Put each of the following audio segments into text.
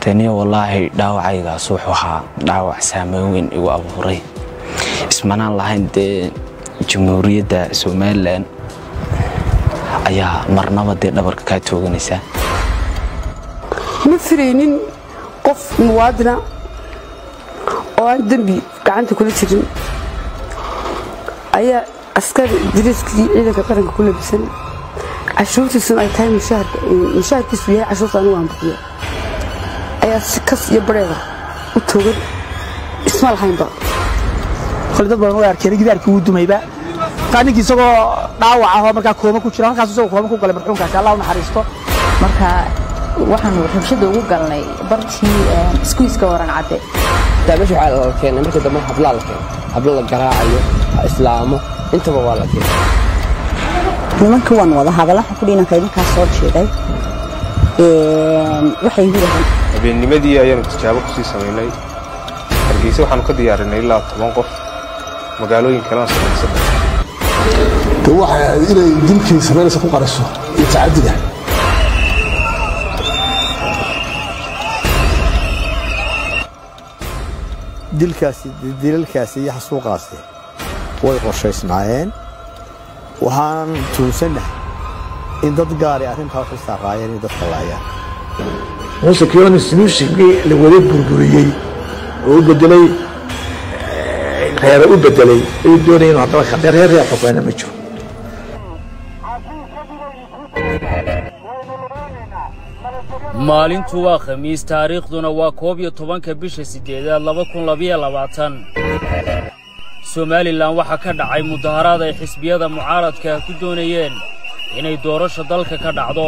taniyo wallaahi dhaawacaygaas wuxuu ahaa dhaawac saameyn weyn igu abuuray ismanaan lahayn dee jamhuuriyadda somalilan ayaa marnaba dee dhabarka kaa tooganaysaa ma firaynin qof muwaadina oo aan dembi gacanta kula jirin ayaa askari dariiskii ciidanka qaranka ku labisan cashuurtiisuna ay tahay mushaharkiisu yahay cashuurta anigu aan bixiyo ayaa si kas iyo bareeda u toogan isma lahaynba kole dad badan way arkeen gidaarkii wuu dumayba markaa ninkii isagoo dhaawac ahoo markaa kooma ku jira halkaas isagoo kooma ku galay marxuumkaasi allah u naxariisto marka waxaanu rabshada ugu galnay bartii iskuiska waran cadde meesha waxaa la keenay markii dambe hablaa la keenay hablo la garaacayo islaamo intaba waa la keenay nimanka waan wada hadalaha kudhinanka idinkaa soo jeeday waxay yidhahdeen habeennimadii ayaanu tijaabo kusii samaynay hargeysa waxaanu ka diyaarinay ilaa toban qof magaalooyin kalena samaysan de waxay ahayd inay dilkii samaynaysa ku qariso iyo tacadiga dilkaasi dilalkaasi iyo xasuuqaasi way qorshaysnaayeen waxaan tuunsannahay in dad gaari arrintaa waxu saaraayeen in dadka laayaan muuse kiyooni solutionkii la wada burburiyey oo u bedelay reere u bedelay ayuu doonaya inuu haddaba khadee reer reer xukeena ma jiro maalintu waa khamiis taariikhduna waa koob iyo tobanka bisha siddeedaad laba kun labiyo labaatan somalilan waxaa ka dhacay mudaharaad ay xisbiyada mucaaradka ku doonayeen inay doorasha dalka ka dhacdo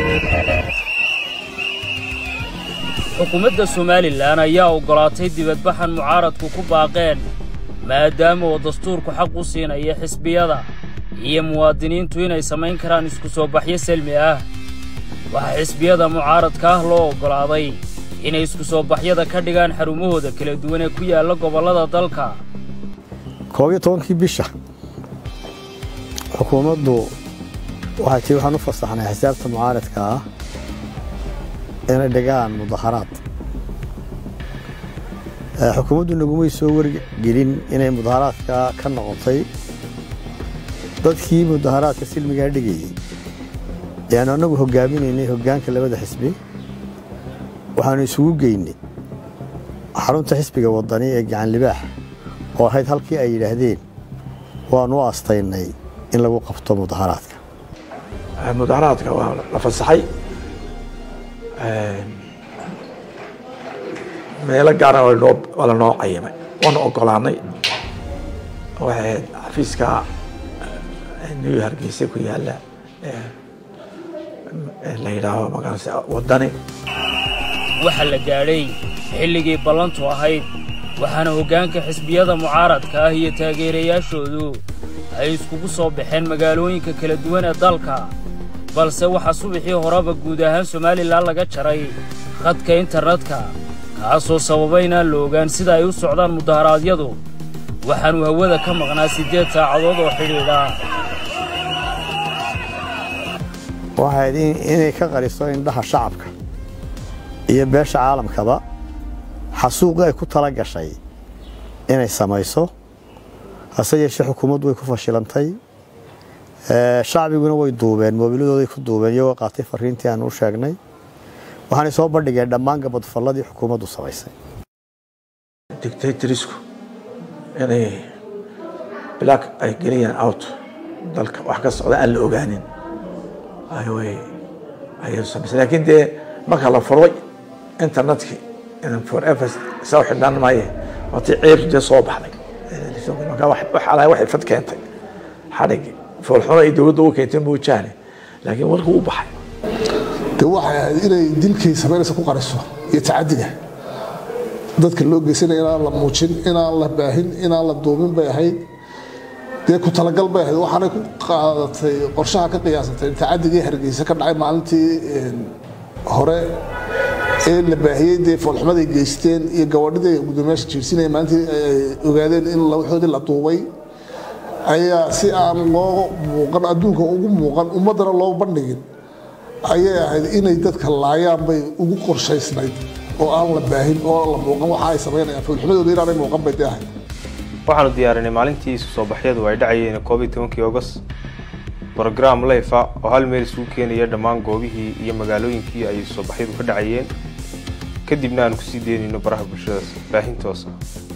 xukuumadda somalilan ayaa oggolaatay dibadbaxan mucaaradku ku baaqeen maadaama oo dastuurku xaq u siinaya xisbiyada iyo muwaadiniintu inay samayn karaan isku soo baxyo selmi ah waxaa xisbiyada mucaaradka ah loo oggolaaday inay isku soo baxyada ka dhigaan xarumahooda kala duwan ee ku yaalla gobollada dalka koob iyo tobankii bisha xukuumaddu waxay tii waxaan u fasaxnay xisaabta mucaaradka ah inay dhigaan mudaharaad xukuumaddu nagumay soo wargelin inay mudaharaadka ka noqotay dadkii mudaharaadka silmigaa dhigayey yaanu annagu hoggaaminaynay hoggaanka labada xisbi waxaanu isugu geynay xarunta xisbiga waddani ee gacan libaax oo ahayd halkii ay yidhaahdeen waanu u aastaynay in lagu qabto mudaharaadka mudaharaadka waa la fasaxay meelo gaarna waa lanoo cayimay waanu ogolaanay waxay ahayd xafiiska new hargeysa ku yaalla la yidhaaho magaranaysa waddani waxaa la gaadhay xilligii ballantu ahayd waxaana hoggaanka xisbiyada mucaaradka ah iyo taageerayaashoodu ay iskugu soo baxeen magaalooyinka kala duwan ee dalka balse waxaa subaxii horeba guud ahaan somalilan laga jaray khadka internetka kaasoo sababa inaan la ogaan sida ay u socdaan mudaharaadyadu waxaannu hawada ka maqnaa siddeed saacadood oo xidhiidha waxayd inay ka qariso indhaha shacabka iyo beesha caalamkaba xasuuqii ay ku tala gashay inay samayso hase yeeshee xukuumaddu way ku fashilantay shacbiguna way duubeen moobiladooday ku duubeen iyagoo qaatay fariintii aan u sheegnay waxaanay soo bandhigeen dhammaan gabadfalladii xukuumaddu samaysay dictatorsku inay black ay geliyaan out dalka wax ka socda aan la ogaanin ayay samaysay laakiin dee marka la furay internetkii forever soo xidhnaan maaye waatii ceebtu dee soo baxday marka waxaa waxay fad keentay xadhigi foolxumo ay dowladda u keentay moojaane laakiin warkuu u baxay de waxay ahayd inay dilkii samaynaysa ku qariso iyo tacadiga dadka loo geysanaya inaan la muujin inaan la baahin inaan la duubin bay ahayd dee ku talagal bay ahayd waxaanay ku qaadatay qorshaha ka qiyaasatay tacadigii hargeysa ka dhacay maalintii hore ee la baahiyey dee foolxumaday geysteen iyo gabadhidii gudoomiyaasha jiirsinaya maalintii ay ogaadeen in waxoodii la duubay ayaa si aan loo muuqan adduunka ugu muuqan ummaddana loo bandhigin ayay ahayd inay dadka laayaan bay ugu qorshaysnayd oo aan la baahin oo la muuqan waxa ay samaynayaan foolxumadooda inaanay muuqan bay dee ahayd waxaanu diyaarinay maalintii isu soo baxyadu ay dhacayeen koob iyo tobankii ogos brogram leyfa oo hal meel isugu keenaya dhammaan goobihii iyo magaalooyinkii ay isu soo baxyadu ka dhacayeen kadibna aanu kusii deynayno baraha bulshadaas baahin toosa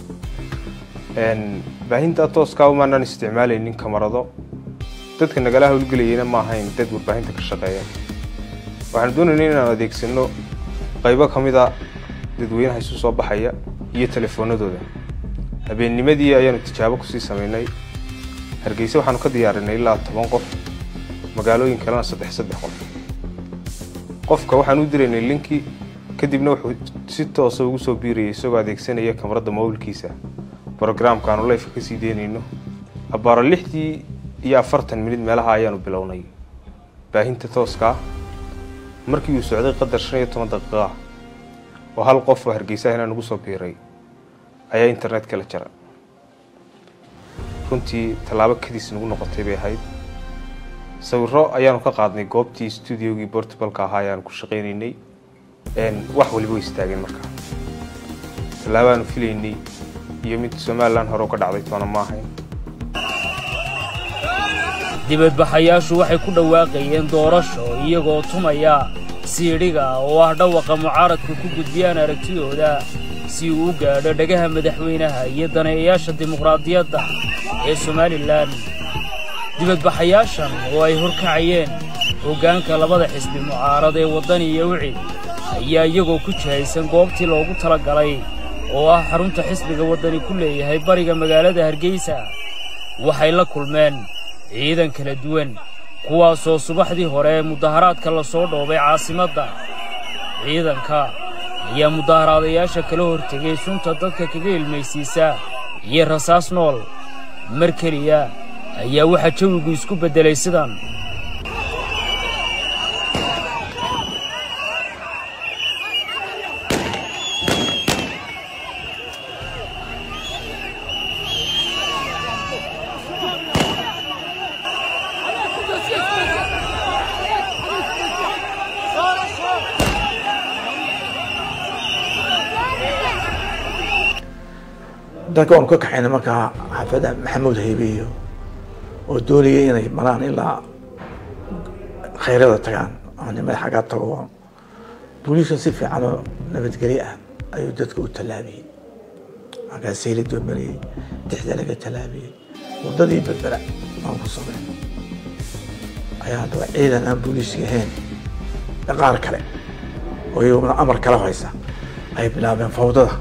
baahinta tooska umaanaan isticmaalaynin kamarado dadka nagala howlgelayana ma ahayn dad warbaahinta ka shaqeeya waxaanu doonaynay inaanu adeegsano qaybo ka mid a dadweynaha isu soo baxaya iyo telefoonadooda habeennimadii ayaanu tijaabo kusii samaynay hargeysa waxaanu ka diyaarinay ilaa toban qof magaalooyin kalena saddex saddex qof qofka waxaan u diraynay linki kadibna wuxuu si toosa ugu soo biirayay isagoo adeegsanaya kamarada mobilkiisa brogramka aanu leyfka kasii deynayno abbaaro lixdii iyo afartan minid meelaha ayaanu bilownay baahinta tooskaa markii uu socday qadar shan iyo toban daqiiqa oo hal qof oo hargeysaha inaan ugu soo biiray ayaa internetka la jara runtii tallaabo kadiis nagu noqotay bay ahayd sawiro ayaanu ka qaadnay goobtii stuudiogii bortubalka ahaa ayaanu ku shaqaynaynay wax waliba way istaageen markaa tallaabaanu filaynay iyo mid somalilan hore ka dhacday toona ma ahayn dibadbaxayaashu waxay ku dhawaaqayeen doorasho iyagoo tumaya siidhiga oo ah dhawaqa mucaaradku ku gudbiyaan aragtidooda si uu u gaadho dhagaha madaxweynaha iyo daneeyayaasha dimuqraadiyadda ee somalilan dibadbaxayaashan oo ay horkacayeen hoggaanka labada xisbi mucaarad ee waddan iyo wicid ayaa iyagoo ku jihaysan goobtii loogu tala galay oo ah xarunta xisbiga waddani ku leeyahay bariga magaalada hargeysa waxay la kulmeen ciidan kala duwan kuwaasoo subaxdii hore ee mudaharaadka la soo dhoobay caasimadda ciidanka ayaa mudaharaadayaasha kala hortegay sunta dadka kaga ilmaysiisa iyo rasaas nool mar keliya ayaa waxaa jawigu isku beddelay sidan dadka waanu ka kaxaynay markaa xaafadda maxamuud haybeeyo oo doonayay inay maraan ilaa khayrada tagaan oo nimada xaggaa tago booliiska si fiican oo nabadgelyo ah ayuu dadka u tallaabiyey markaa sayladoo mariyey dixda laga tallaabiyey waddadii berbera aan ku sameyn ayaa haddaba ciidan aan booliiska ahayn qaar kale oo iyaguna amar kala haysa ay bilaabeen fawdada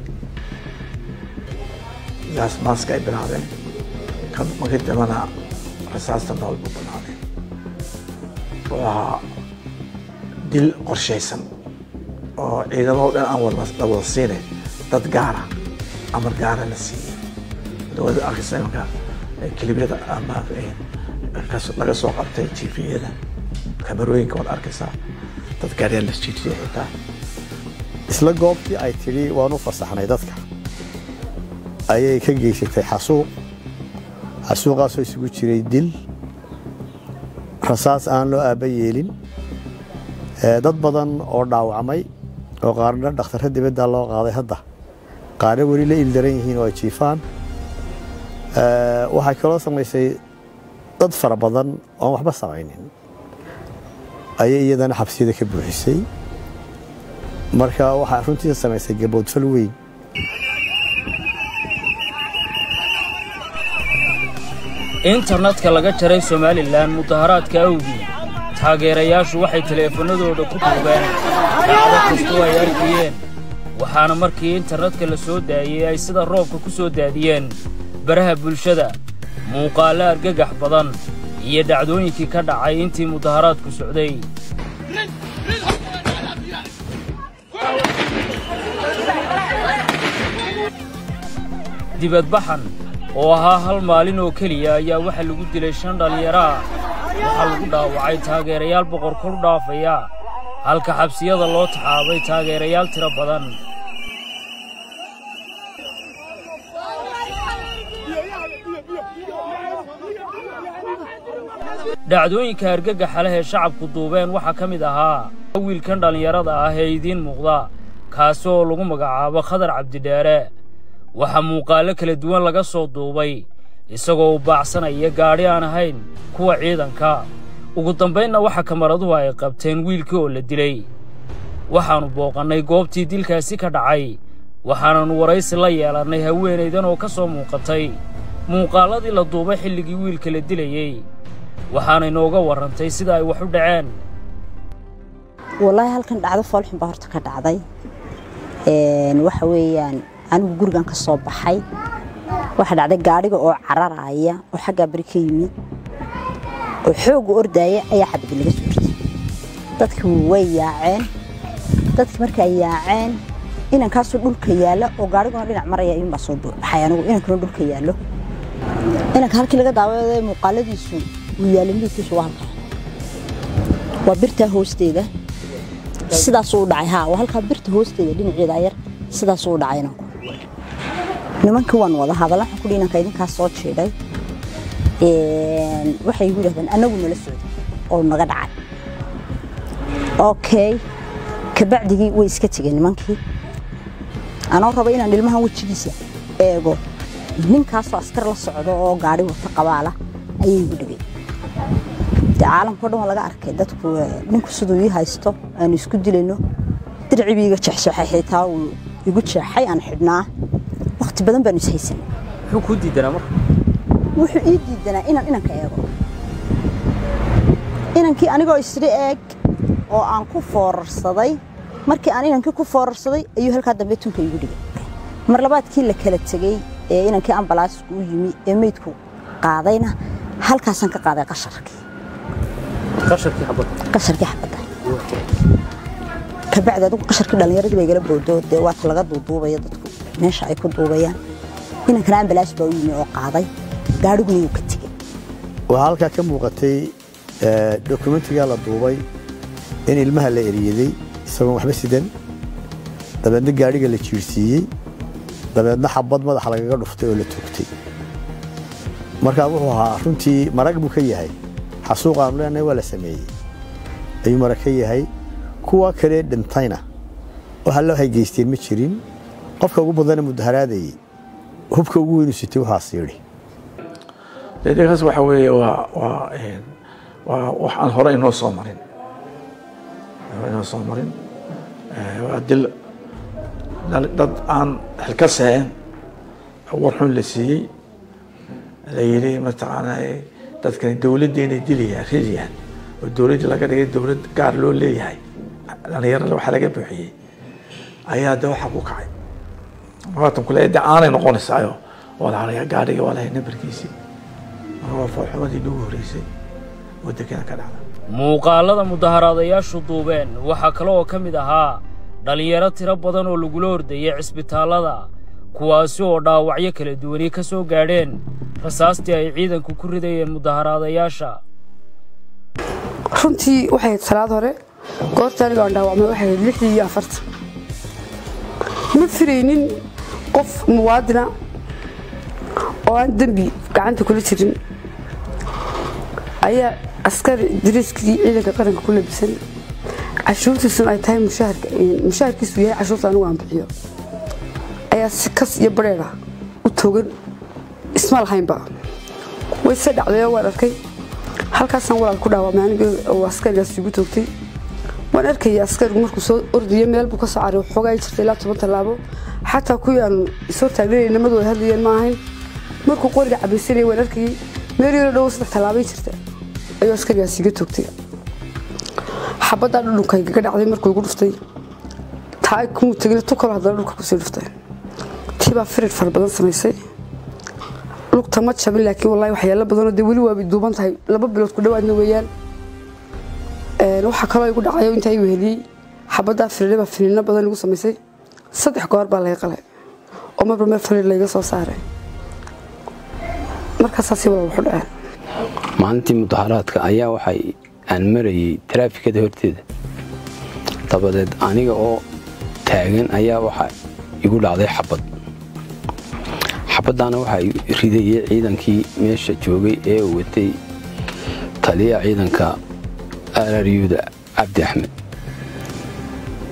gaas maaska ay bilaabeen kan markii dambana rasaasta nool buu bilaabeen wuxuu ahaa dil qorshaysan oo ciidamado dhan aan wada la wada siinayn dad gaara amar gaara la siiyey dawladda arkaysa imanka kilibyada ama laga soo qabtay tviyada kamarooyinka waad arkaysaa dad gaaryaa la jiijiyay xitaa isla goobtii ay tidhi waan u fasaxnay dadka ayay ka geysatay xasuuq xasuuqaasoo isugu jiray dil rasaas aan loo aabba yeelin dad badan oo dhaawacmay oo qaarna dhakhtarra dibadda loo qaaday hadda qaarna weli la ildaran yihiin oo ay jiifaan waxay kaloo samaysay dad fara badan oon waxba samaynin ayay iyadana xabsiyada ka buuxisay marka waxaa runtiisa samaysay gaboodfal weyn internetka laga jaray somalilan mudaharaadka awgii taageerayaashu waxay teleefannadooda ku duubeen dhacdo kastoo ay arkayeen waxaana markii internetka la soo daayey ay sida roobka ku soo daadiyeen baraha bulshada muuqaallo argagax badan iyo dhacdooyinkii ka dhacay intii mudaharaadku socday dibadbaxan oo ahaa hal maalin oo keliya ayaa waxaa lagu dilay shan dhallinyaro ah waxaa lagu dhaawacay taageerayaal boqor kor dhaafaya halka xabsiyada loo taxaabay taageerayaal tiro badan dhacdooyinka argagaxa leh ee shacabku duubeen waxaa ka mid ahaa wiilkan dhallinyarada ah ee idiin muuqda kaasi oo lagu magacaabo khadar cabdidheere waxaa muuqaallo kala duwan laga soo duubay isagoo u baacsanaya gaadhi aan ahayn kuwa ciidanka ugu dambaynna waxa kamaraduhu ay qabteen wiilkii oo la dilay waxaannu booqannay goobtii dilkaasi ka dhacay waxaananu waraysi la yeelannay haweenaydan oo ka soo muuqatay muuqaalladii la duubay xilligii wiilka la dilayey waxaana inooga warrantay sida ay wax u dhaceen wallaahi halkan dhacdo foolxun baa horta ka dhacday waxa weeyaan anigu gurigan ka soo baxay waxa dhacday gaadhiga oo cararaya oo xaggaa beri ka yimid oo xooga ordaaya ayaa xabadi laga soo jirtay dadkii way yaaceen dadkii markay yaaceen inankaasoo dhulka yaalla oo gaadhiguna dhinac maraya iyuunbaa soo baxay anigu inankuna dhulka yaallo inanka halkii laga daawaday muuqaaladiisu uu yaalla midkiisu waa halkaa waa birtaa hoosteeda sidaasuu u dhacay haa waa halkaa birta hoosteeda dhinaceeda yar sidaasuu u dhacay inanku nimankii waan wada hadalla waxaan kudhi inanka idinkaas soo jiidhay waxay igu yidhahdeen annagu nala socday oo naga dhacay okay kabacdigii way iska tegeen nimankii anoo raba inaan ilmahan wejigiisa eego ninkaasoo askar la socdo oo gaadhi wata qabaala ayay igu dhigay dee caalamkao dhan waa laga arkay dadku ninku siduu ii haysto aanu isku dilayno dircibii iga jexjeexay xitaa uu igu jeexay aan xidhnaa waqti badan baanu ishaysanay muxuu kuu diidanaa marka wuxuu ii diidanaa inaan inanka eego inankii anigoo isri eeg oo aan ku foorarsaday markii aan inankii ku foorarsaday ayuu halkaa dambe tunka igu dhigay mar labaadkii la kala tegey ee inankii ambalaasku u yimi ee meydku qaadayna halkaasaan ka qaaday qasharkii qasharkii xabadda qasharkii xabadda kabacdi adigu qasharkii dhallinyaradii bay igala bowdo dee waata laga duuduubaya dadku meesha ay ku duubayaan inankana ambalaas baa u yimi oo qaaday gaadhiguna wuu ka tegey waxaa halkaa ka muuqatay dokumentigaa la duubay in ilmaha la eriyaday isagoon waxba sidan dabeedna gaadhiga la jiirsiiyey dabeedna xabad madaxa lagaga dhuftay oo la togtay markaa wuxuu ahaa runtii marag buu ka yahay xasuuqaanu leenahay waa la sameeyey ayuu marag ka yahay kuwa kale dhintayna waxa loo haygeysteen ma jirin qofka ugu badana mudaharaadayey hubka ugu weynu sitay waxaas yidhi deegaankaas waxa weeye waa waa waa wax aan hore inoo soo marin inoo soo marin waa dil dad aan xilka seen war xun la siiyey la yidhi mataqaanaa dadkani dowladdeena dilayaan ridayaan oo dowladdii laga dhigay dowlad gaar loo leeyahay dhalinyarada waxa laga buuxiyey ayaa de waxa ku kacay waatan kule de aanay noqonaysaayo waa la gaadhiga waa lahay nambarkiisii marka waa foolxumadii nagu horeysay oo dekena ka dhacda muuqaallada mudaharaadayaashu duubeen waxaa kale oo ka mid ahaa dhallinyaro tiro badan oo lagula ordayay cisbitaallada kuwaasi oo dhaawacyo kala duwani ka soo gaadheen rasaastii ay ciidanku ku ridayeen mudaharaadayaasha runtii waxay ahayd salaad hore goorta aniga aan dhaawacmay waxay ahayd lixdii iyo afartan ma firaynin qof muwaadina oo aan dembi gacanta kula jirin ayaa askari dariiskii ciidanka qaranka ku labisan cashuurtiisuna ay tahay mushaharkiisu yahay cashuurta anigu aan bixiyo ayaa si kas iyo bareera u togan isma lahaynba way se dhacdayoo waan arkay halkaasaan walaal ku dhaawamay aniga oo askarigaas igu toogtay waan arkaya askarigu markuu soo ordayo meel buu ka soo caray xoogaa jirta ilaa toban tallaabo xataa kuwii aan isoo taagnanay nimadu ay hadlayeen ma ahayn markuu qoriga cabaysanayay waan arkayay meel yaro dhow saddex tallaabay jirta ayuu askarigaas iga toogtay xabaddaa dhudhunkaygaga dhacday markuu igu dhuftay taa kumuu tegin tu kaloo haddana dhulka kusii dhuftay tii baa firir fara badan samaysay lugta ma jabin laakiin wallahi waxyaalo badanoo dee weli waabay duuban tahay laba bilood ku dhowaadna weeyaan waxaa kaloo igu dhacayo intaa i weheliyey xabaddaa firirre baa finiino badan igu samaysay saddex goor baa laga qalay oo marba meel firir layga soo saaray markaasaasi walaal waxu dhaceen maalintii mudaharaadka ayaa waxay aan marayay taraafikada horteeda dabadeed aniga oo taagan ayaa waxa igu dhacday xabad xabaddaana waxaa ridayay ciidankii meesha joogay ee watay taliyaha ciidanka araryuuda cabdi axmed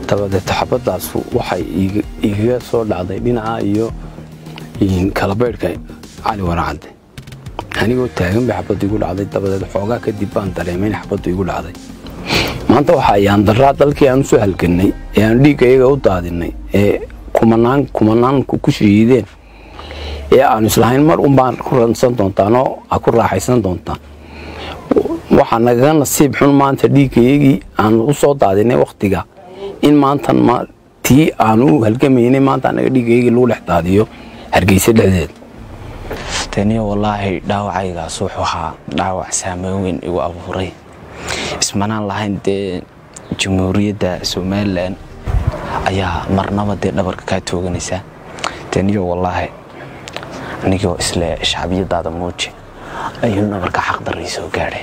dabadeed xabadaas waxay igaga soo dhacday dhinaca iyo kalabaydhka cali waracadde anigoo taagan bay xabaddu igu dhacday dabadeed xoogaa kadib baan dareemay in xabaddu igu dhacday maanta waxa ayaan daraa dalkii aan usoo halgannay ee aan dhiigga iyaga u daadinay ee kumanaan kumanaanku ku shahiideen ee aanu islahayn mar unbaan ku ransan doontaan oo a ku raaxaysan doontaan waxaa nagaga nasiib xun maanta dhiiggayagii aanu u soo daadinay wakhtiga in maantan tii aanu u halgamaynay maanta anaga dhiiggayagii lagu dhex daadiyo hargeysa dhexdeed taniyo wallaahi dhaawacaygaas wuxuu ahaa dhaawac saameyn weyn igu abuuray ismanaan lahayn dee jamhuuriyadda somalilan ayaa marnaba dee dhabarka kaa tooganaysa taniyo wallaahi anigoo isle shacbiyadaada muuji ayuu dhabarka xaqdarray soo gaadhay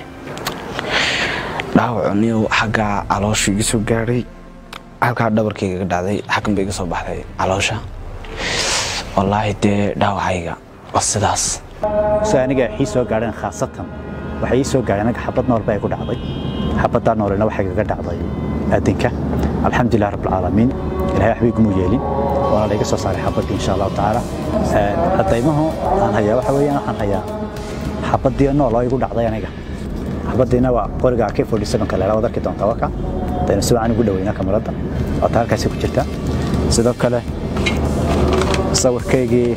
dhaawacuniyo xaggaa caloosha iga soo gaadhay halkaa dhabarkayga ga dhacday xaggan bay iga soo baxday caloosha wallaahi dee dhaawacayga waa sidaas si aniga ii soo gaadheen khaasatan waxay ii soo gaadheen anaga xabad nool baa igu dhacday xabaddaa noolena waxay kaga dhacday aadinka alxamdulilah rabbilcaalamiin ilahay waxba iguma yeelin waana layga soo saaray xabaddii insha allahu tacaala cadaymahu aan hayaa waxa weeyaan waxaan hayaa xabaddii nool oo igu dhacday aniga xabaddiina waa qoriga k forty sevenka leela waad arki doontaa waka dayna si wacan ugu dhaweynaa kamarada waata halkaasi ku jirta sidoo kale sawirkaygii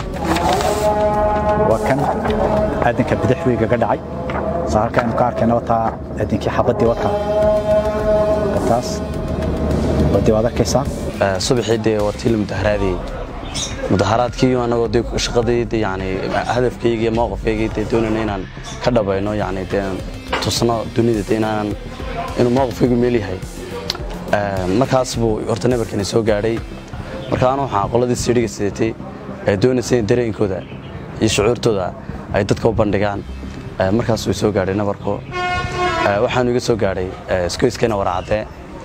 waa kan aadinka bidix wiiga ga dhacay soo halka aynu ka arkayna wataa aadinkii xabaddii wataa taas wadii waad arkaysaa subaxii dee waa tii la mudaharaadayey mudaharaadkii anagoo dee shaqadii dee yani hadafkaygii iyo mowqifkaygii dee doonayna inaan ka dhabayno yani dee tusno dunida dee inaanan inuu mowqifkaygu meel yahay markaas buu horta nabarkani soo gaadhay marka anu waxaan qoladii siidhiga sidatay ee doonaysa in dareenkooda iyo shucuurtooda ay dadka u bandhigaan markaas way soo gaadhay nabarku waxaanu iga soo gaadhay iskoyskayna waraacadee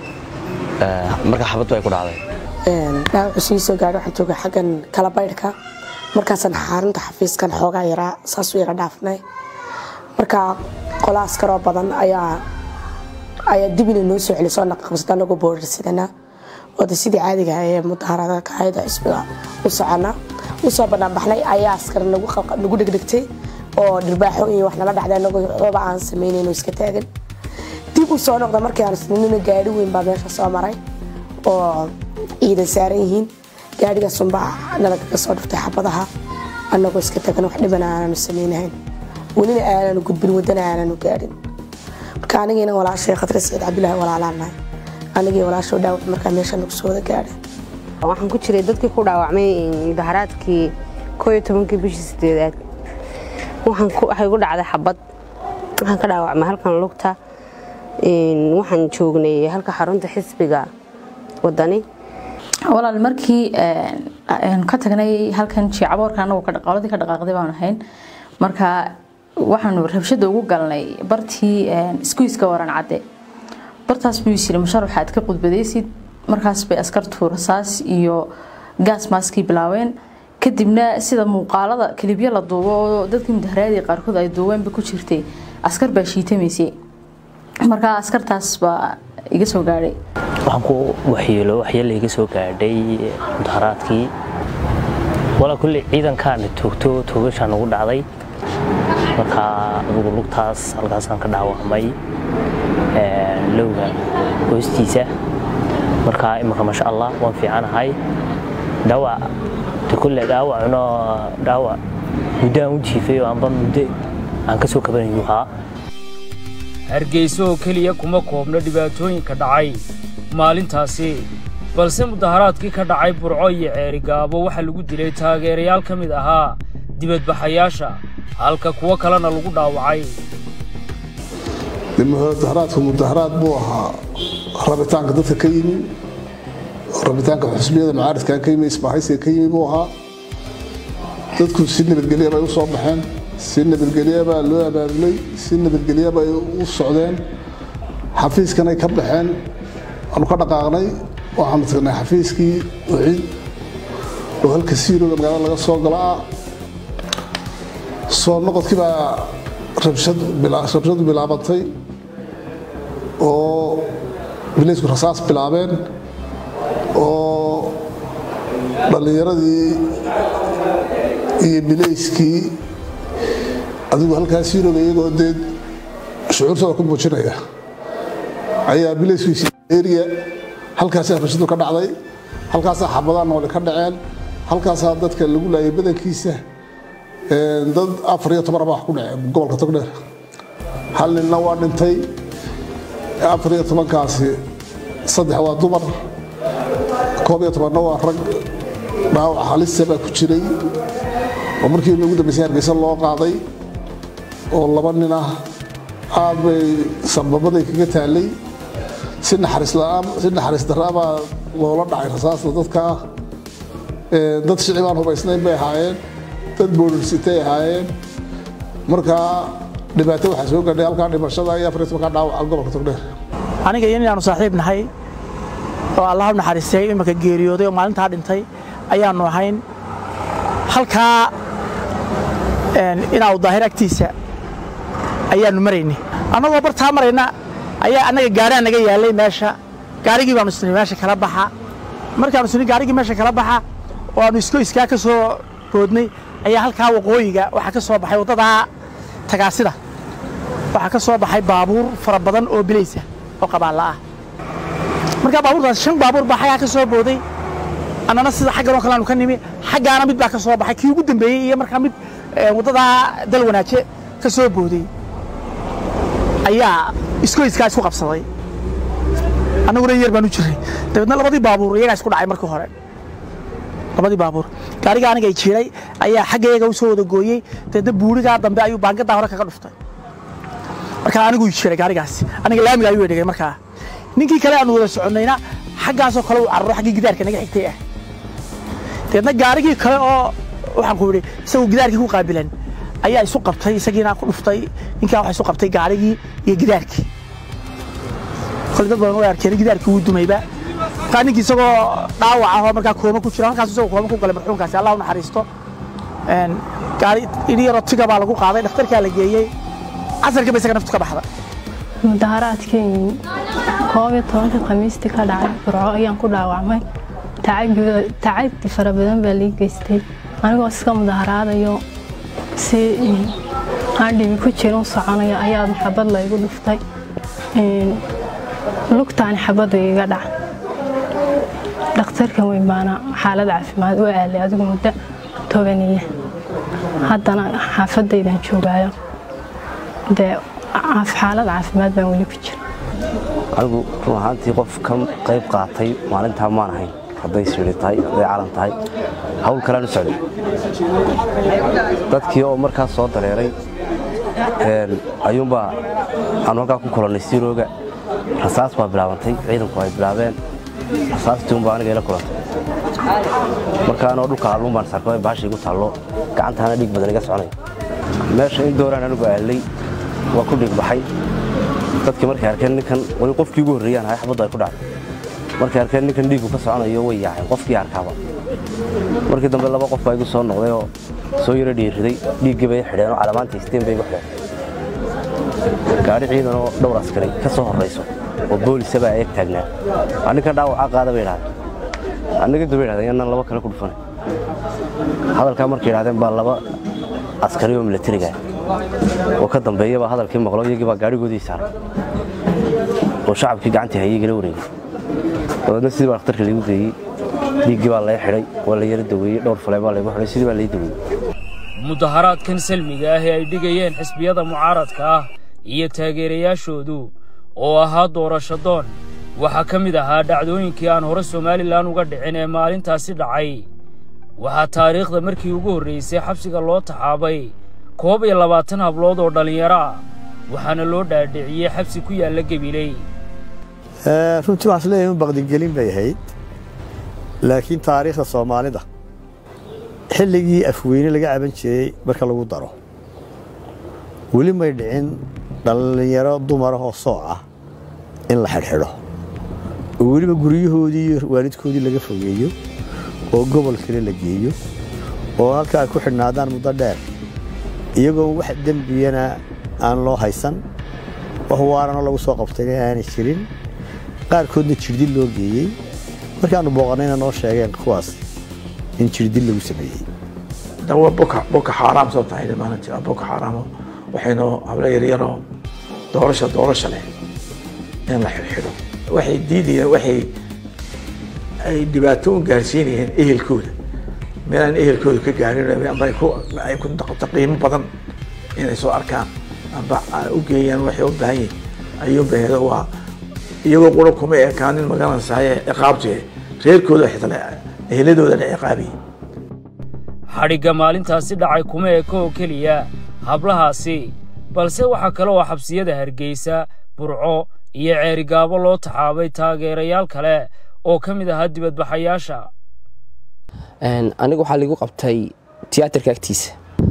marka xabad bay ku dhacday dhaawacu sii soo gaadhay waxaan joogay xaggan kala baydhka markaasaan xaarinta xafiiskan xoogaa yaraa saasuu iga dhaafnay marka qola askaroo badan ayaa ayaa dib inay noo soo celisoo naqaqabsata anagoo boorarsidana wada sidii caadiga ee mudaharada kaayada xisbiga u socona usoo banaanbaxnay ayaa askar nagu dhegdhegtay oo dhirbaaxo iyo wax nala dhacday anagoo waxbaba aan samaynayn oo iska taagan dib u soo noqda markii aan isninina gaari weyn baa meesha soo maray oo ciidan saaran yihiin gaarigaasunbaa nalagaga soo dhiftay xabadaha anagoo iska tagan wax dhibana aananu samaynahayn welina aananu gudbin wadana aananu gaadhin marka anigiina walaashay khatri saciid cabdilaahi walaalaanahay anigii walaasho dhaawac markaa meesha nagu soo wada gaadhay waxaan ku jiray dadkii ku dhaawacmay mudaharaadkii koo iyo tobankii bishii sideedaad waxay gu dhacday xabad waxaan ka dhaawacmay halkan lugta waxaan joognay halka xarunta xisbiga wadani walaal markii ka tagnay halkan jiicaboorka anagu qoladii ka dhaqaaqday baanu ahayn marka waxaanu rabshada ugu galnay bartii iskuiska waran cadde bartaas buu yisiri mashar waxaad ka qudbadaysid markaas bay askartu rasaas iyo gaas maaskii bilaabeen kadibna sida muuqaalada kilibyo la duubo oo dadkii mudaharaadii qaarkood ay duubeenba ku jirtay askar baa shiitamaysay marka askartaas baa iga soo gaadhay waxaan ku waxyeelo waxyeelo iga soo gaadhay mudaharaadkii walaa kulle ciidankaana toogto toogashaan ugu dhacday markaa adugu lugtaas halkaasaan ka dhaawacmay lowga hoostiisa markaa imanka maasha allah waan fiicanahay dhaawac de kulle dhaawacno dhaawac muddo aan u jiifay oo aanba muddo aan ka soo kabanayu ahaa hargeyso oo keliya kuma koobno dhibaatooyinka dhacay maalintaasi balse mudaharaadkii ka dhacay burco iyo ceerigaabo waxaa lagu dilay taageerayaal ka mid ahaa dibadbaxayaasha halka kuwo kalena lagu dhaawacay mudaharaadku mudaharaad buu ahaa rabitaanka dadka ka yimi rabitaanka xusbiyada macaaridka ka yimi isbaahaysiga ka yimi buu ahaa dadku si nabadgelya bay u soo baxeen si nabadgelya baa loo abaabulay si nabadgelya bay u socdeen xafiiskanay ka baxeen waanu ka dhaqaaqnay waxaanu tagnay xafiiskii wixii oo halka siirooda magaalada laga soo gala ah soo noqodkii baa rabshadu bilaabatay oo bileysku rasaas bilaabeen oo dhallinyaradii iyo bilayskii adigu halkaas yurub iyagoo dee shucuurtooda ku muujinaya ayaa bilayskiisii eriya halkaasaa rashadu ka dhacday halkaasaa xabadaa noole ka dhaceen halkaasaa dadka lagu laayay badankiisa dad afar iyo toban baa wax ku dhaceen gobolka togdheer hal ninna waa dhintay afar iyo tobankaasi saddex waa dumar koob iyo tobanna waa rag dhaawac halisa baa ku jiray oo markii ugu dambeysay hargeysa loo qaaday oo laba nin ah aad bay sababaday kaga taalay si naxariis la'aan si naxariis darra baa loola dhacay rasaasta dadka ah dad shicibaan hubaysnayn bay ahaayeen dad boolirsitay ahaayeen markaa dhibaato waxaa soo gaadhay halkaa dhimashada iyo afar iyo tobanka dhaawaca gobolka togdheer aniga iyo nin aanu saaxiib nahay oo allah u naxariistay iminka geeriyooday oo maalintaa dhintay ayaanu ahayn halkaa inaa daahir agtiisa ayaanu maraynay annagoo bartaa marayna ayaa annaga gaariaa naga yaalay meesha gaarigii baanu isnay meesha kala baxa markaanu isnay gaarigii meesha kala baxa oo aanu iskoyskaa ka soo boodnay ayaa halkaa waqooyiga waxaa ka soo baxay waddadaa tagaasida waxaa ka soo baxay baabuur fara badan oo bilaysa oo qabaalla ah markaa baabuurtaas shan baabuur baa xaggaa ka soo booday annana sida xaggan oo kale aanu ka nimi xaggaana mid baa ka soo baxay kii ugu dambeeyey iyo markaa mid waddadaa dal wanaaje ka soo booday ayaa iskoyskaa isku qabsaday annaguna yar baan u jirray dabeedna labadii baabuur iyagaa isku dhacay markii hore labadii baabuur gaariga aniga ay jiiray ayaa xaggayaga u soo wada gooyey dabeedna buurigaa dambe ayuu baangadaa hore kaga dhuftay markaa anigu jiray gaarigaasi aniga laamiga ayuu dhigay markaa ninkii kale aanu wada soconnayna xaggaasoo kale uu cararo xaggii gidaarka naga xigtay ah dabeedna gaarigii kale oo waxaan ku yidhi isagoo gidaarkii ku qaabilan ayaa isu qabtay isagiina ku dhuftay ninkaa waxa isu qabtay gaarigii iyo gidaarkii kole dad badan way arkeen gidaarkii wuu dumayba markaa ninkii isagoo dhaawac ahoo markaa kooma ku jira halkaas isagoo kooma ku galay marxuumkaasi allah u naxariisto gaari idhi yaroo tiga baa lagu qaaday dhakhtarkaa la geeyey casarka ba isaga naftu ka baxda mudaharaadkii koob iyo tobankii khamiistii ka dhacay burco ayaan ku dhaawacmay tacayb fara badan baa lii geystay anigoo iska mudaharaadayo si aan dhibi ku jirin soconaya ayaa xabad laygu dhuftay lugtaani xabadu iga dhaca dhakhtarkan weyn baana xaalad caafimaad u aalay adigu muddo tobaniya haddana xaafadaydan joogaayo dee xaalad caafimaad baan weli ku jira anigu run ahaantii qof ka qayb qaatay maalintaa maan ahayn hadday siri tahay hadday calan tahay hawl kalean u socday dadkii oo markaas soo dareeray ayuunbaa aanu halkaa ku kulannay sirooga rasaas baa bilaabantay ciidanku ay bilaabeen rasaastii unbaa aniga ila kulantay markaanoo dhulka alluun baan sarkay baasha igu taallo gacantaana dhiig badan iga soconaya meesha in dooraan anigu aalay waa ku dhiig baxay dadkii markay arkeen ninkan wali qofkii ugu horreeyaan ahay xabaddu ay ku dhacday markay arkeen ninkan dhiiggu ka soconayo way yaaceen qofkii arkaaba markii dambe laba qof baa igu soo noqday oo soo yaro dhiiriday dhiiggii bay xidheen oo calamaanta isteen bay igu xidheen gaari ciidan oo dhowr askari ka soo horrayso oo boolisa baa eeg taagnaa aninkan dhaawacaa qaada bay idhahdeen aniga daba idhahdeen yanaan laba kale ku dhufanay hadalkaa markay idhahdeen baa laba askari oo milatariga oo ka dambeeya baa hadalkii maqlo iyagii baa gaadhigoodii saaray oo shacabkii gacantii hayay igala wareegay dabeedna sidii baa dhakhtarka laigu geeyey dhiiggii baa laga xidhay waa la yara daweeyey dhowr fale baa laygu xidhay sidii baa lai daweeyey mudaharaadkan salmiga ah ee ay dhigayeen xisbiyada mucaaradka ah iyo taageerayaashoodu oo ahaa doorasho doon waxaa ka mid ahaa dhacdooyinkii aan hore somalilan uga dhicin ee maalintaasi dhacay waxaa taariikhda markii ugu horraysay xabsiga loo taxaabay koob iyo labaatan hablood oo dhallinyaro ah waxaana loo dhaadhiciyey xabsi ku yaalla gebiley runtii waxaan isleeyahay in baqdigelin bay ahayd laakiin taariikhda soomaalida xilligii afweyne laga caban jiray marka lagu daro weli may dhicin dhallinyaro dumara oo sooc ah in la xidhxidho oo weliba guryahoodii iyo waalidkoodii laga fogeeyo oo gobol kale la geeyo oo halka ay ku xidhnaadaan muddo dheer iyagoo wax dembiyana aan loo haysan wax waarana lagu soo qabtayna aanay jirin qaarkoodna jirdin loo geeyey markaanu booqanayna noo sheegeen kuwaas in jirdil lagu sameeyey dawa boka boka xaaraam soo tahay maalintii waa boka xaaraamo waxaynu hablo yaryaroo doorasha doorasha leh in la xidhxidho waxay diidayeen waxay ay dhibaato u gaarsiinayeen ehelkooda meelaan ehelkooda ka gaarin amba ay ku ay ku noqoto qiimo badan inay soo arkaan amba u geeyaan waxay u baahan yihin ayuu baheedo waa iyagoo qura kuma ekaanin magaranaysaye ciqaabtu reerkooda xitaa eheladooda la ciqaabayay xadhigga maalintaasi dhacay kuma eka oo keliya hablahaasi balse waxaa kale oo xabsiyada hargeysa burco iyo ceerigaabo loo taxaabay taageerayaal kale oo ka mid ahaa dibadbaxayaasha aniga waxaa ligu qabtay tiyaatarka agtiisa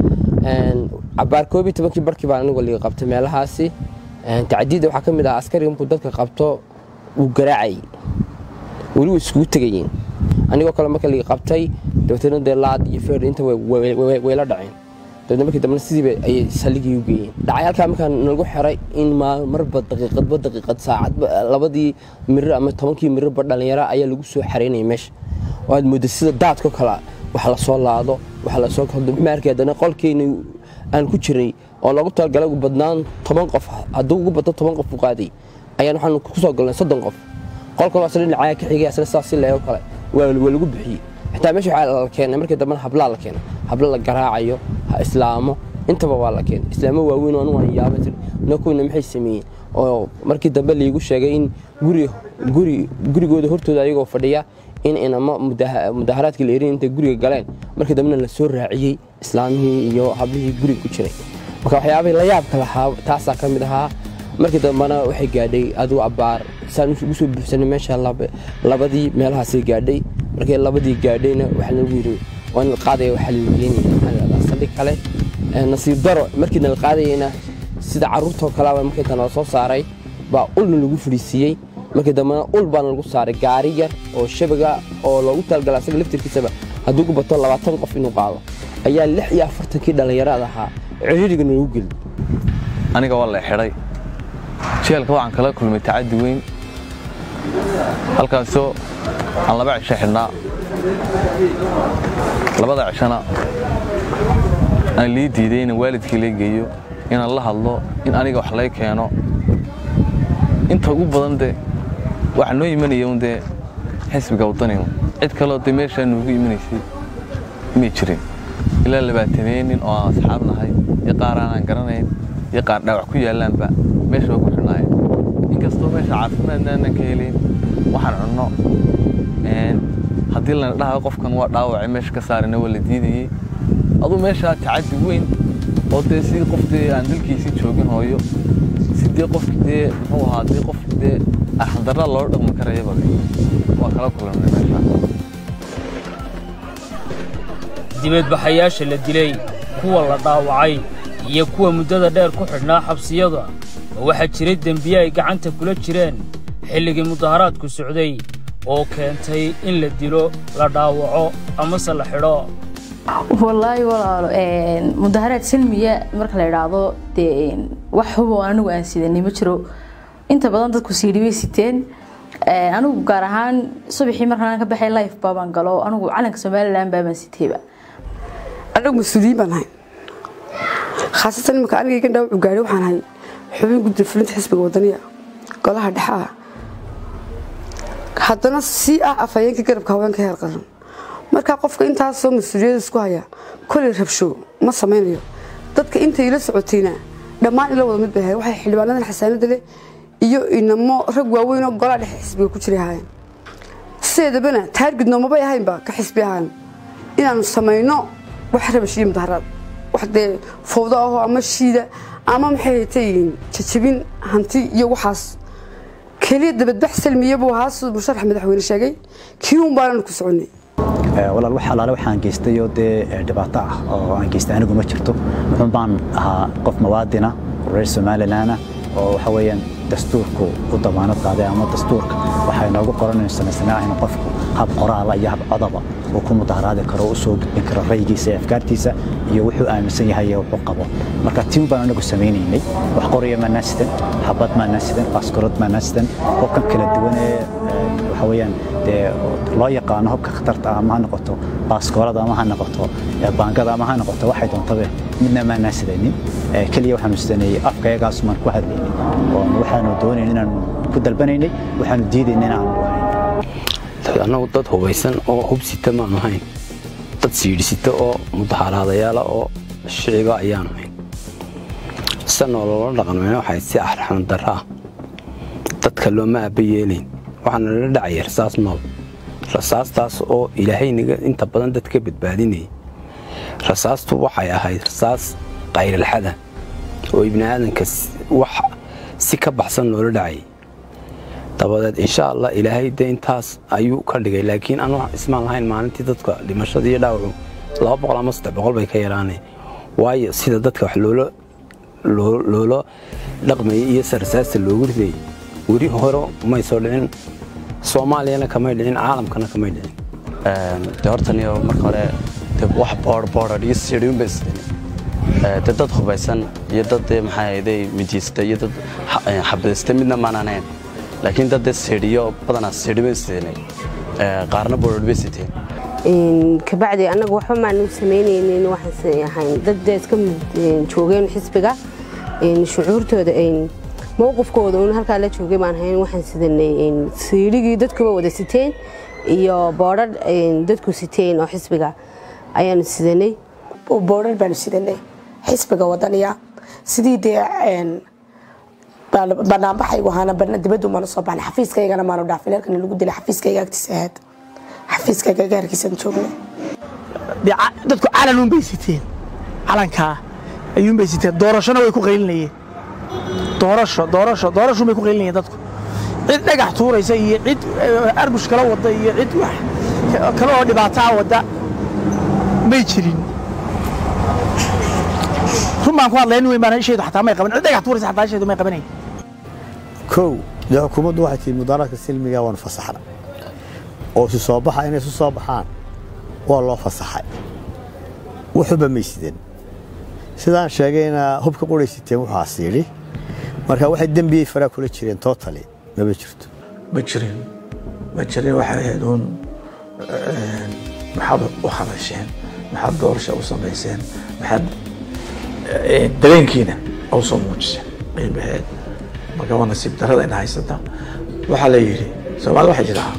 cabaar koob iyo tobankii barkii baan anigu liga qabtay meelahaasi tacdiidda waxaa ka mid ah askariga markuu dadka qabto wuu garaacayay weli way iskugu tegayeen anigoo kale marka liga qabtay dabeetana dee laad iyo feer inta wayla dhaceen dabeetna markii dambena sidiiba ayay saligii u geeyeen dhacay halkaa markaa nagu xiray in marba daqiiqadba daqiiqad saacadba labadii mirir ama tobankii mirirba dhallinyaro ayaa lagu soo xareynaya meesha oo aad moodda sida daadko kale wax lasoo laado wax lasoo maarkii haddana qolkeeni aan ku jiray oo loogu talagalay ugu badnaan toban qof hadduu ugu badno toban qof u qaaday ayaan waxaan ku soo galnay soddon qof qolkan asna dhinacaya ka xigay asna saas si leego kale waa lagu bixiyey xitaa meesha waxaa la keenay markii dambena hablaa la keenay hablo la garaacayo ha islaamo intaba waa la keenay islaamo waaweyn oo anigu aan yaaba tir nakuwina maxay sameeyeen oo markii dambe liigu sheegay in guri guri gurigooda hortooda ayagoo fadhiya in inamo mudaharaadkii la erin intay guriga galeen markii dambena la soo raaciyey islaamihii iyo hablihii guriga ku jiray marka waxyaabahii la yaabka lahaa taasaa ka mid ahaa markii dambena waxay gaadhay adigu abbaar saan ugu soo buuxsanay meesha labadii meelahaasay gaadhay markii labadii gaadhayna waxaa lagu yidhi waa nala qaadaya waxaa lagu geenaya saldhig kale nasiib daro markii nala qaadayayna sida carruurtoo kaleba markii tan la soo saaray baa ulna lagu fadhiisiiyey markii dambena ul baana lagu saaray gaari yar oo shabaga oo loogu talagala asaga laftirkiisaba hadduu ku bato labaatan qof inuu qaado ayaa lix iyo afartankii dhallinyarada ahaa ciriiriga nagu geli aniga waa la xidhay jeelka waxaan kala kulmay tacaddi weyn halkaasoo aan laba cisho xidhnaa labada cishona aan lii diiday inaan waalidkii la geeyo inaan la hadlo in aniga wax lay keeno inta ugu badan de waxa noo imanaya un dee xisbiga wadanigu cid kaleo dee meeshaa noogu imanaysay may jirin ilaa labaatameen nin oo aan asxaab nahay iyo qaar aanaan garanayn iyo qaar dhaawac ku yaallaanba meesha waa ku xidhnaayeen inkastoo meesha caafimaadna aanan ka helayn waxaan cunno haddii lana dhahayo qofkan waa dhaawacay meesha ka saarina waa la diidayey aduu meeshaa tacaddi weyn oo dee sidii qof dee aan dalkiisii joogin hooyo sidee qofki dee muxuu ahaa dee qof dee arxandarra loola dhaqmi karayaba waa kala kulannay meesha dibadbaxayaasha la dilay kuwa la dhaawacay iyo kuwa muddada dheer ku xidhnaa xabsiyada ma waxaa jiray dembiye ay gacanta kula jireen xilligii mudaharaadku socday oo keentay in la dilo la dhaawaco amase la xidho wallaahi walaalo mudaharaad silmiya marka la idhaahdo dee wax hubo anigu aan sidanay ma jiro inta badan dadku siidhi bay siteen anigu gaar ahaan subaxii markaan ka baxay life baabaan galo anigu calanka somaliland baabaan sitayba anagu mas-uuliyiin baan ahay khaasatan imika aniga igan dhaawacu gaadhay waxaan ahay xubin gudda fulinta xisbiga wadaniya golaha dhexe ah haddana si ah afhayeenka garabka haweenka heer qaran markaa qofka intaasoo mas-uuliyada isku haya koley rabsho ma samaynayo dadka intay la socotayna dhammaan ila wada mid bay ahay waxay xildhibaanadan xasaanada leh iyo inamo rag waaweyn oo golaha dhexe xisbiga ku jiray ahaayeen sideedabana taargid noomabay ahaynba ka xisbi ahaan inaanu samayno wax rabash iyo mudaharaad wax dee fowdo ahoo ama shiida ama maxay haytay jajabin hanti iyo waxaas keliya dabadbax salmiya buu ahaa siduu musharax madaxweyne sheegay kii un baananu ku soconnay walaal wax alaale waxaan geystay oo dee dhibaato ah oo aan geystay anigu ma jirto wuxuun baan ahaa qof muwaadina reer somalilandna oo waxa weeyaan dastuurku u damaanad qaaday ama dastuurka waxay noogu qoranaynu samaysnaa in qofku hab qoraala iyo hab codaba uu ku mudaharaadi karo u soo gudbin karo raygiisa iyo afkaartiisa iyo wuxuu aaminsan yahay iyo wuxuu qabo marka tiin baan anagu samaynaynay wax qoraya maanaa sidan xabad maanaa sidan baaskorood maanaa sidan qofkan kala duwan ee waxa waxa weeyaan dee loo yaqaano hubka khatarta ah ama ha noqoto baaskoolada ama ha noqoto baangada ama ha noqoto waxay doontabe midna maanaa sidanin keliya waxaanu sidanayey afka iyagaasumaan ku hadlaynay oo waxaanu doonayn inaanu ku dalbanaynay waxaanu diidayna inaanu annagu dad hubaysan oo hubsita maanu hayn dad siidhisita oo mudaharaadayaala oo shiciba ayaanu hayn sanoo loola dhaqanmayna waxay si arxan darra ah dadka looma aaba yeelayn waxaana lala dhacaya rasaas nool rasaastaas oo ilaahaynaga inta badan dad ka badbaadinayay rasaastu waxay ahayd rasaas qayrilxada oo ibni aadanka wax si ka baxsan loola dhacayay dabadeed insha allah ilaahay de intaas ayuu ka dhigay laakiin anu ismaan lahayn maalintii dadka dhimashada iyo dhaawacu laba boqol ama saddex boqol bay ka yaraanay waayo sida dadka wax loola loola dhaqmayay iyo sarsaasta loogu ridayay weli hore may soo dhicin soomaaliyana kamay dhicin caalamkana kamay dhicin de hortaniyo marka hore de wax boor boorad iyo sidhiun bay isdhini de dad hubaysan iyo dad dee maxaa ahayday midiista iyo dad xabadista midna maanaanayn laakiin dad dee sidhiyo badanaa sidhi bay isdhinay qaarna boorad bay siteen kabacdi annagu waxba maanu samaynaynin waxaan ahayn dad dee iska joogeen xisbiga shucuurtooda mowqifkooda uun halkaa la joogay baan hayn waxaan sidanay siidhigii dadkuba wada siteen iyo boodhar dadku siteen oo xisbiga ayaanu sidanay boodhar baanu sidanay xisbiga wadaniya sidii dee banaanbaxaygu ahaana dibaddu maanu soo baxnay xafiiskaygana maanu dhaafin halkan lagu dilay xafiiskayga agtiisa ahayd xafiiskayga gaarkiisaan joognay dadku calan uun bay siteen calankaa ayuun bay siteen doorashona way ku qaylinayeen doorasho doorasho doorashuun bay ku qaylinayeen dadku cid dhagax tuuraysa iyo cid arbush kala wada iyo cid wax kale oo dhibaataa wada may jirin run baan ku hadlayn weyn baan isheedu xataa may qaban cid dhagax tuuraysa xataa isheedu may qabanayn kow dee xukuumaddu waxay tihi mudaaraadka silmiga waanu fasaxna oo isu soo baxa inay isu soo baxaan waa loo fasaxay wuxuba may sidan sidaan sheegayna hubka quraysiteen wuxaas yidhi marka waxay dembiyey faraa kula jireen tootali maba jirto ma jirin ma jirin waxay ahayd uun maxaad u hadasheen maxaad doorasha u samayseen maxaad dareenkiina u soo muujiseen qiimaheed marka waa nasiib darrada ina haysata waxaa la yidhi soomaalida waxay tidhahaa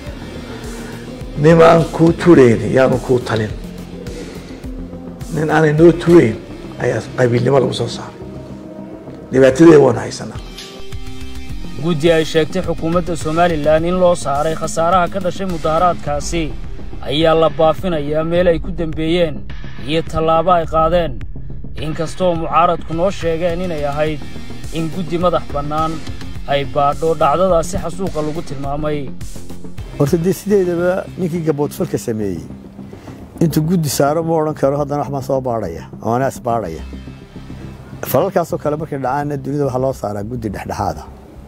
nimaan kuu turayn yaanu kuu talin nin aanay noo turayn ayaa qabiilnimo lagu soo saaray dhibaatadeeda waanu haysanaa guddi ay sheegtay xukuumadda somalilan in loo saaray khasaaraha ka dhashay mudaharaadkaasi ayaa la baafinayaa meel ay ku dembeeyeen iyo tallaabo ay qaadeen inkastoo mucaaradku noo sheegeen inay ahayd in guddi madax bannaan ay baadho dhacdadaasi xasuuqa lagu tilmaamay horta dee sideedaba ninkii gaboodfalka sameeyey intuu guddi saaro ma odhan karo haddana wax baan soo baadhaya oo anaa isbaadhaya falalkaasoo kale markay dhacaanna dunida waxaa loo saaraa guddi dhexdhexaada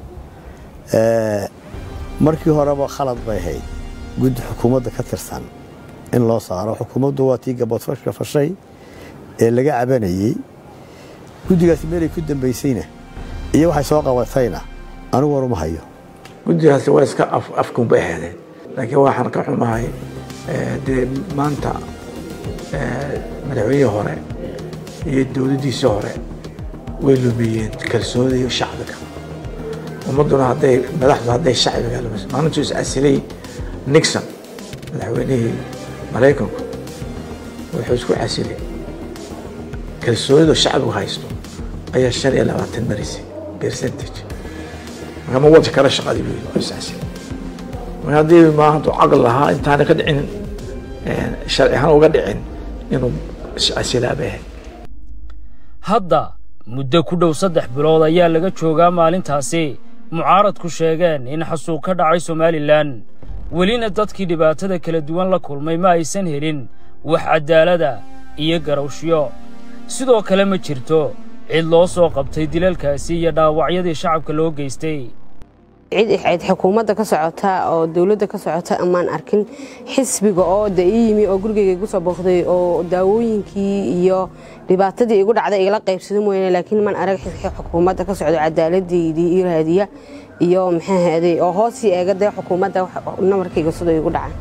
markii horeba khalad bay ahayd guddi xukuumadda ka tirsan in loo saaro xukuumaddu waa tii gaboodfalka fashay ee laga cabanayey guddigaasi meelay ku dambaysayna iyo waxay soo qabatayna anigu waruma hayo guddigaasi waa iska afkun bay ahaydeen laakiin waxaan ka xumahay dee maanta madaxweynihii hore iyo dowladdiisii hore way lumiyeen kalsoonida shacbiga ummadduna hadday madaxdu hadday shacbiga lumis maalintuu is asilay nixon madaxweynihii maraykanku wuxuu isku casilay kalsoonida shacbigu haysto ayaa shan iyo labaatan marisay percentage marka ma wadi kala shaqadii buu yidhi is casilay marka haddii maanta caqli lahaa intaana ka dhicin sharci ahaan uga dhicin inuu iscasilaa bay ahayd hadda muddo ku dhow saddex bilood ayaa laga joogaa maalintaasi mucaaradku sheegeen in xasuuq ka dhacay somalilan welina dadkii dhibaatada kala duwan la kulmay ma aysan helin wax caddaalada iyo garawshyo sidoo kale ma jirto cid loo soo qabtay dilalkaasi iyo dhaawacyadii shacabka loo geystay cid cid xukuumadda ka socota oo dowladda ka socota amaan arkin xisbiga oo de ii yimi oo gurigayga igu soo booqday oo daawooyinkii iyo dhibaatadii igu dhacday igala qaybsado mooyaane laakiin maan arag xukuumadda ka socdo cadaaladdeydii ii raadiya iyo maxaa ahaaday oo hoosii eega dee xukuumadda namarkayga sidoo igu dhacay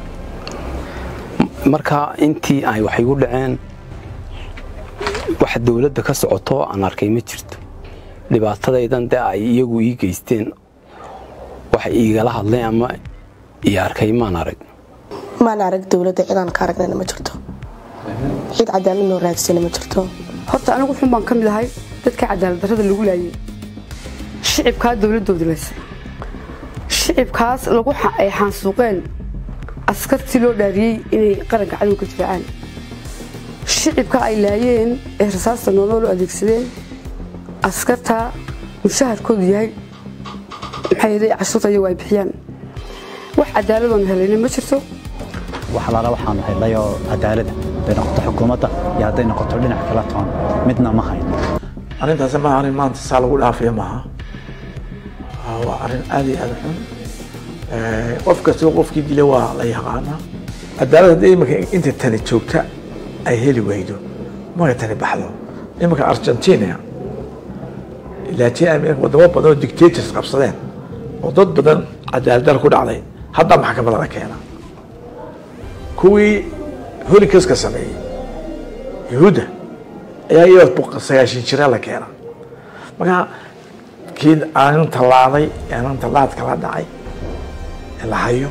marka intii ay wax igu dhaceen wax dowladda ka socoto aan arkay ma jirto dhibaatadaydan dee ay iyagu ii geysteen wax iigala hadlay ama ii arkay maan arag maan arag dowladda cidaan ka aragnayna ma jirto cid cadaalad noo raagsana ma jirto horta anigu xun baan ka mid ahay dadka cadaalad darrada lagu laayay shicibkaa dowladooda laysa shicibkaas lagu ay xaansuuqeen askartii loo dhaariyey inay qaranka cadowga difaacaan shicibka ay laayeen ee rasaasta nooloo loo adeegsadeen askarta mushaharkoodu yahay maxay yaday cashuurta iyagu ay bixiyaan wax cadaaladoon helayna ma jirto wax alaala waxaanu helnayoo cadaalada hadday noqoto xukuumadda iyo hadday noqoto dhinac kala toon midna ma hayno arrintaasi maaha arrin maanta saa lagu dhaafiya maaha waa arrin aad iyo aad u xun qof kastoo qofkii dila waa la yaqaanaa cadaalad haddii iminka inta tani joogta ay heli weydo marka tani baxdo iminka argentina latin america wadamo badan oo dictators qabsadeen oo dad badan cadaaladar ku dhacday hadda maxkamadda la keena kuwii holikaska sameeyey yahuudda ayaa iyadoo sagaashan jira la keena marka kii aanan tallaaday aanan tallaadka la dhacay ee la hayo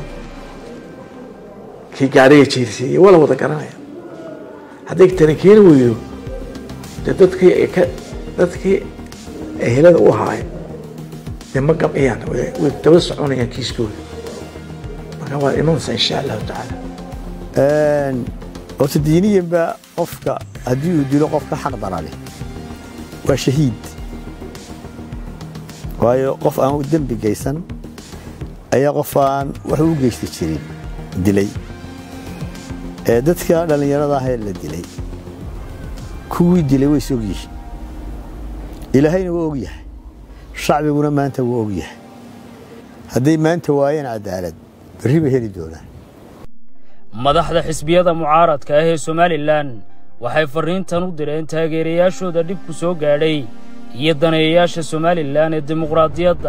kii gaariga jiirsiiyey waa la wada garanaya hadday tani keeni weydo dee dadkii ay ka dadkii ehelada u haay dee ma gamciyaan way daba soconayaan kiiskooda marka waa imanaysa insha allahu tacaala horta diiniyanba qofka haddii uu dilo qofka xaq darale waa shahiid waayo qof aan dembi geysan ayaa qof aan wax u geysta jirin dilay ee dadka dhallinyarada ah ee la dilay kuwii dilay way is og yihiin ilaahayna waa og yahay shacbiguna maanta waa og yahay hadday maanta waayeen cadaalad berri bay heli doonaan madaxda xisbiyada mucaaradka ah ee somalilan waxay farriintan u direen taageerayaashooda dhibku soo gaadhay iyo daneeyayaasha somalilan ee dimuqraadiyadda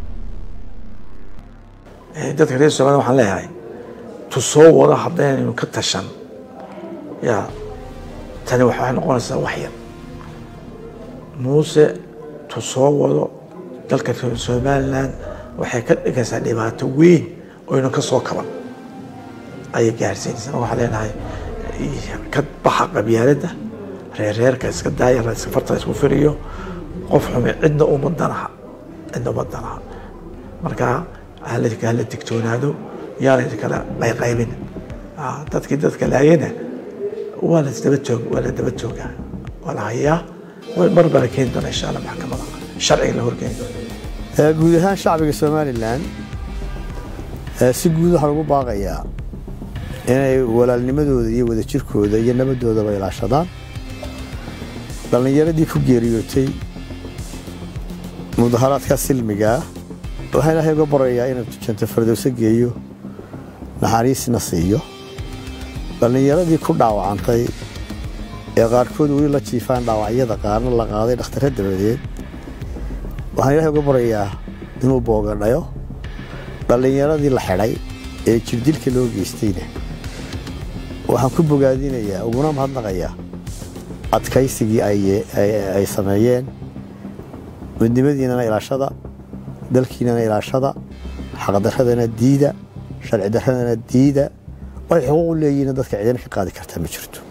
dadka reer somalia waxaan leeyahay tu soo wado haddaynu ka tashan ya tani waxay noqonaysaa wax yar muuse tu soo wado dalka somalilan waxay ka dhigaysaa dhibaato weyn oynu ka soo kaban ayay gaarsiinaysaa waxaa leenahay ka baxa qabyaaladda reerreerka iska daaya farta isku firiyo qof xume cidna uma danaha cidna uma danaha marka hala hala digtoonaado yaana kala qayqaybin dadkii dadka laayana waa la daba joog waa la daba joogaa waa la hayaa mar baa la keeni doona insha allah maxkamada sharciga la horkeeni doona guud ahaan shacbiga somalilan si guud waxaa lagu baaqayaa inay walaalnimadooda iyo wadajirkooda iyo nabadoodaba ilaashadaan dhallinyaradii ku geeriyootay mudaharaadka silmigaa waxaa ilaahay uga barayaa inuu janto fardowso geeyo naxariisna siiyo dhallinyaradii ku dhaawacantay ee qaarkood weli la jiifaan dhaawacyada qaarna la qaaday dhakhtare dabadeed waxaan ilaahay uga barayaa inuu boogadhayo dhallinyaradii la xidhay ee jirdilka loo geystayna waxaan ku bogaadinayaa uguna mahadnaqayaa adkaysigii ay sameeyeen midnimadiinana ilaashada dalkiinana ilaashada xaqdaradana diida sharci daradana diida way xuquuq u leeyihiin dadka cidina ka qaadi kartaa ma jirto